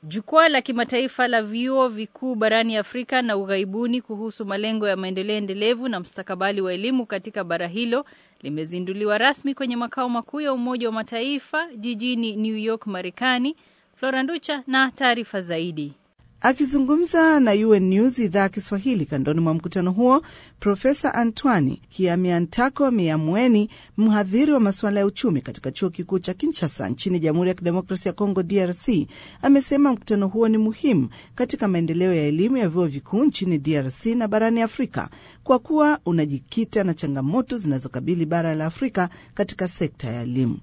Jukwaa la kimataifa la vyuo vikuu barani Afrika na ughaibuni kuhusu malengo ya maendeleo endelevu na mustakabali wa elimu katika bara hilo limezinduliwa rasmi kwenye makao makuu ya Umoja wa Mataifa jijini New York, Marekani. Flora Nducha na taarifa zaidi. Akizungumza na UN News idhaa ya Kiswahili kandoni mwa mkutano huo, Profesa Antoine Kiamiantako Miamweni, mhadhiri wa masuala ya uchumi katika chuo kikuu cha Kinshasa nchini Jamhuri ya Kidemokrasia ya Kongo, DRC, amesema mkutano huo ni muhimu katika maendeleo ya elimu ya vyuo vikuu nchini DRC na barani Afrika kwa kuwa unajikita na changamoto zinazokabili bara la Afrika katika sekta ya elimu.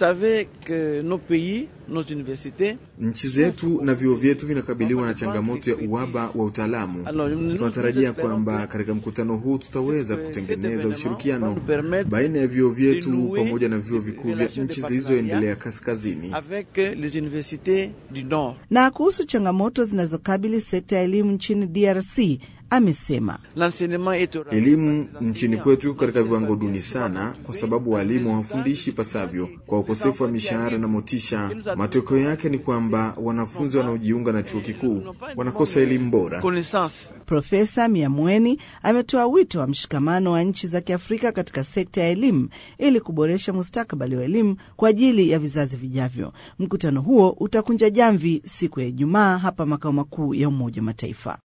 Nchi zetu na vyuo vyetu vinakabiliwa na changamoto ya uhaba wa utaalamu. Tunatarajia kwamba katika mkutano huu tutaweza kutengeneza ushirikiano baina ya vyuo vyetu pamoja na vyuo vikuu vya nchi zilizoendelea kaskazini. Na kuhusu changamoto zinazokabili sekta ya elimu nchini DRC amesema elimu nchini kwetu katika viwango duni sana, kwa sababu walimu hawafundishi pasavyo kwa ukosefu wa mishahara na motisha. Matokeo yake ni kwamba wanafunzi wanaojiunga na chuo kikuu wanakosa elimu bora. Profesa Miamweni ametoa wito wa mshikamano wa nchi za Kiafrika katika sekta ya elimu ili kuboresha mustakabali wa elimu kwa ajili ya vizazi vijavyo. Mkutano huo utakunja jamvi siku ya Ijumaa hapa makao makuu ya Umoja wa Mataifa.